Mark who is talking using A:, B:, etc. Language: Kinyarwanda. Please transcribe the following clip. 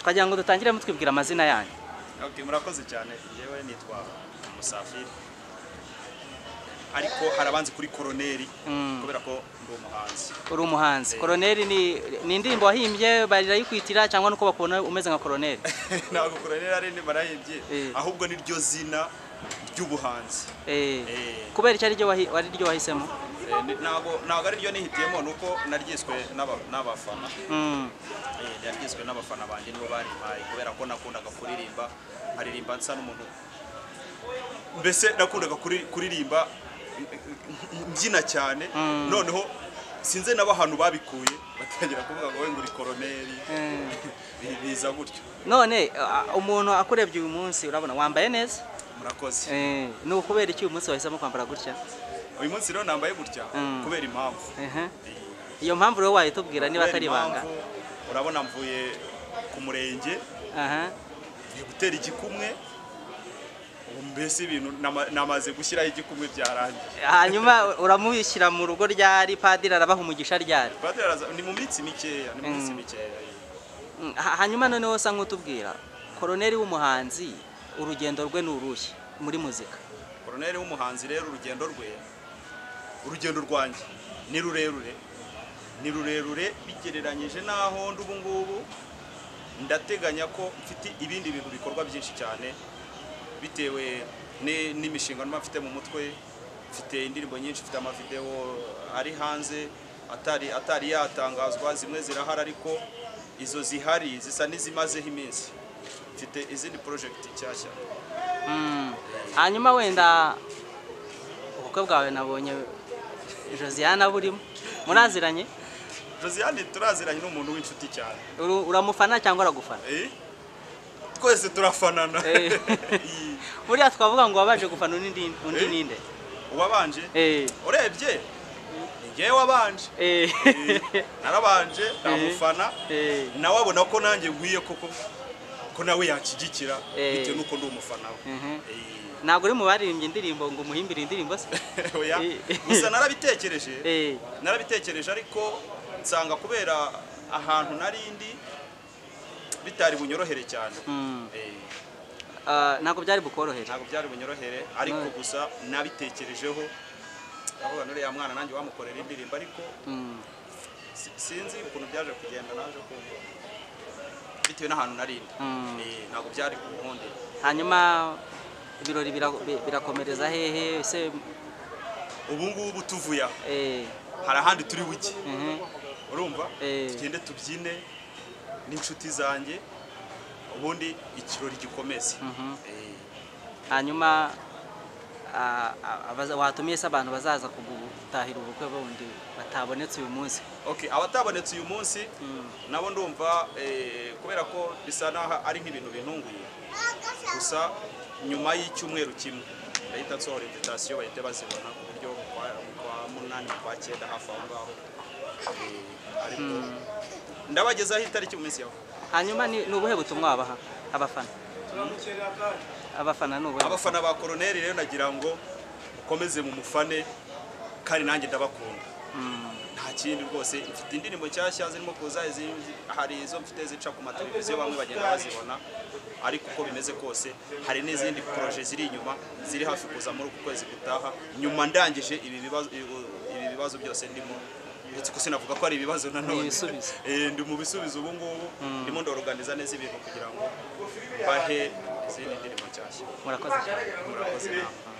A: twagira ngo dutangire mutwibwira amazina yanyu
B: Okay, murakoze cyane njyewe nitwa Musafiri ariko harabanze kuri koroneri kubera ko ndi umuhanzi
A: uri umuhanzi
B: Eh.
A: koroneri ni ni indirimbo wahimbye barayikwitira cyangwa nuko bakubona umeze nka koroneri
B: ntabwo koroneri ari ni barahebye
A: Eh.
B: ahubwo ni ryo zina ry'ubuhanzi
A: Eh.
B: Eh.
A: kubera icyo ari ryo wahi- ari ryo wahisemo
B: Eh, ni- ntabwo ntabwo ari ryo nihitiyemo ni uko naryiswe n'aba- n'abafana
A: Mm.
B: Eh, naryiswe n'abafana banjye nibo barimpaye kubera ko nakundaga kuririmba nkaririmba nsa n'umuntu mbese nakundaga kuri- kuririmba mbyina cyane noneho sinze nabo ahantu babikuye batangira kuvuga ngo we ngo uri koroneri
A: Mm.
B: Bi- biza gutyo
A: none a- umuntu akurebye uyu munsi urabona wambaye neza
B: murakoze
A: Eh, ni ukubera iki uyu munsi wahisemo kwambara gutya
B: uyu munsi rero nambaye gutya
A: Mm.
B: kubera impamvu
A: Ehe. iyo mpamvu rero wayitubwira niba
B: Kubera
A: atari ibanga
B: impamvu, urabona mvuye ku murenge
A: Aha.
B: ngiye gutera igikumwe ubu mbese ibintu nama- namaze gushyiraho igikumwe byarangiye
A: hanyuma uramushyira mu rugo ryari padiri arabaha umugisha ryari
B: Padiri araza- ni mu minsi mikeya ni mu minsi
A: Mm.
B: mikeya
A: Mm, ha- hanyuma noneho usa nk'utubwira koroneri w'umuhanzi urugendo rwe ni urushyi muri muzika
B: koroneri w'umuhanzi rero urugendo rwe urugendo rwanjye ni rurerure ni rurerure bigereranyije n'aho ndi ubu ngubu ndateganya ko mfite ibindi bintu bikorwa byinshi cyane bitewe ni- n'imishinga mba mfite mu mutwe mfite indirimbo nyinshi mfite amavidewo ari hanze atari atari yatangazwa zimwe zirahari ariko izo zihari zisa n'izimazeho iminsi mfite izindi porojegiti nshyashya
A: Mm. hanyuma wenda ubukwe bwawe nabonye josiana burimo muraziranye
B: Josiane turaziranye n'umuntu w'inshuti cyane
A: Uru- uramufana cyangwa aragufana
B: Eh? twese turafanana
A: Eh.
B: Iyi.
A: buriya twavuga ngo wabaje gufana undi ndi- undi
B: Eh?
A: ninde
B: uwabanje
A: Eh,
B: urebye ni njyewe wabanje
A: eh,
B: Eh, narabanje namufana
A: eh,
B: nawe abona ko nanjye nkwiye koko ko nawe yanshyigikira
A: Eh.
B: bitewe n'uko ndi umufana we
A: mhm.
B: Eh,
A: ntabwo uri mu baririmbye indirimbo ngo umuhimbire indirimbo se
B: oya.
A: Eh.
B: gusa narabitekereje
A: Eh,
B: narabitekereje ariko nsanga kubera ahantu narindi bitari bunyorohere cyane
A: mm.
B: Eh,
A: Ah, ntabwo byari bukorohere
B: ntabwo byari bunyorohere ariko gusa nabitekerejeho ndavuga n'uriya mwana nanjye wamukorera indirimbo ariko
A: Mm.
B: si- sinzi ukuntu byaje kugenda naje kumva bitewe n'ahantu narindi
A: Mm.
B: Eh, ntabwo byari ku nkundi
A: hanyuma ibirori bira- bi- birakomereza hehe se
B: ubu ngubu tuvuye aha
A: eh,
B: hari ahandi turi buge
A: mhm,
B: urumva
A: Eh.
B: tugende tubyine n'inshuti zanjye ubundi ikirori gikomeze
A: mhm.
B: Eh,
A: hanyuma ah, ah, abaza- watumiye se abantu bazaza kugutahira ubukwe bundi batabonetse uyu munsi
B: okay abatabonetse uyu munsi
A: Mm.
B: nabo ndumva eh, kubera ko bisa naho ari nk'ibintu bintunguye gusa nyuma y'icyumweru kimwe ndahita nsohora invitation bahita bazibona ku buryo kwa- kwa munani kwa cyenda hafi aho ngaho Eh, ariko ndabagezaho itariki mu minsi yawe
A: hanyuma ni ni ubuhe butumwa wabaha abafana abafana ni ubuhe
B: abafana ba koroneri rero nagira ngo ukomeze mu mufane kandi nanjye ndabakunda nta kindi rwose mfite indirimbo nshyashya zirimo kuza izindi hari izo mfite zica ku mateleviziyo bamwe bagenda bazibona ariko uko bimeze kose hari n'izindi poroje ziri inyuma ziri hafi kuza muri uku kwezi gutaha nyuma ndangije ibi bibazo ibi bibazo byose ndimo uretse ko sinavuga ko ari ibibazo nanone
A: ibisubizo.
B: Eh, ndi mu bisubizo ubu ngubu ndimo ndoroganiza neza ibintu kugira ngo bahe izindi ndirimbo nshyashya
A: murakoze
B: murakoze namwe